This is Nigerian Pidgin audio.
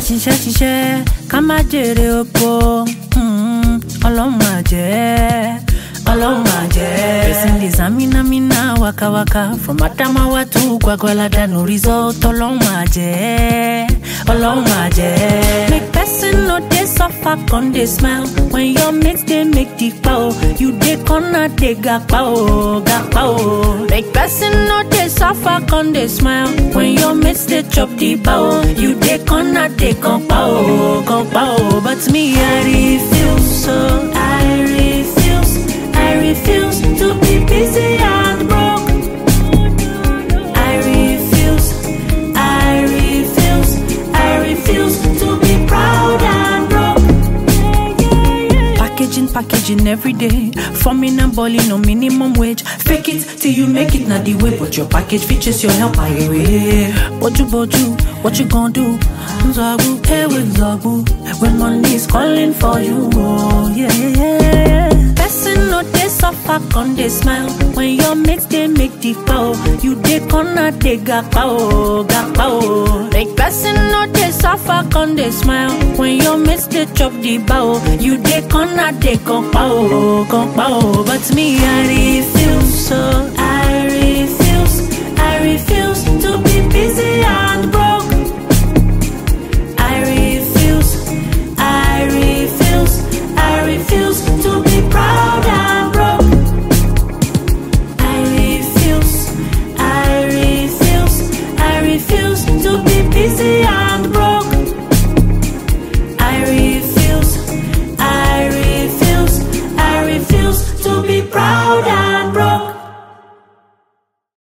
ṣiṣẹ́ ṣiṣẹ́ ká má jèrè oko mm, ọlọ́run máa jẹ́ ọlọ́run máa jẹ́. person dey zaminamina wakawaka from adamawa to gwagwalada no result ọlọ́run máa jẹ́ ọlọ́run máa jẹ́. make person no dey suffer con dey smile when your mates dey make the pao you dey corner dey gapa o gapa o. make person no dey suffer con dey smile when your mates dey chop the pao you dey corner dey compa o compa o but me i refuse so i refuse i refuse to be busy and broke. I refuse, I refuse, I refuse to be proud and broke. Packaging, packaging every day. Forming and balling on minimum wage. Fake it till you make it, not the way. But your package features your help, I way. Boju, boju, what you gonna do? Zabu, hey with Zabu. When money is calling for you, oh yeah, yeah, yeah. Person no dey suffer, con dey smile. When your mates dey make the pow, you dey corner dey gapa o, gapa o. Make person no dey suffer, con dey smile. When your mates dey chop the bow, you dey corner dey compa o, compa o. But me I refuse, so I refuse, I refuse to be busy and broke. I refuse, I refuse, I refuse to be proud and broke. I refuse, I refuse, I refuse to be busy and broke. I refuse, I refuse, I refuse to be proud and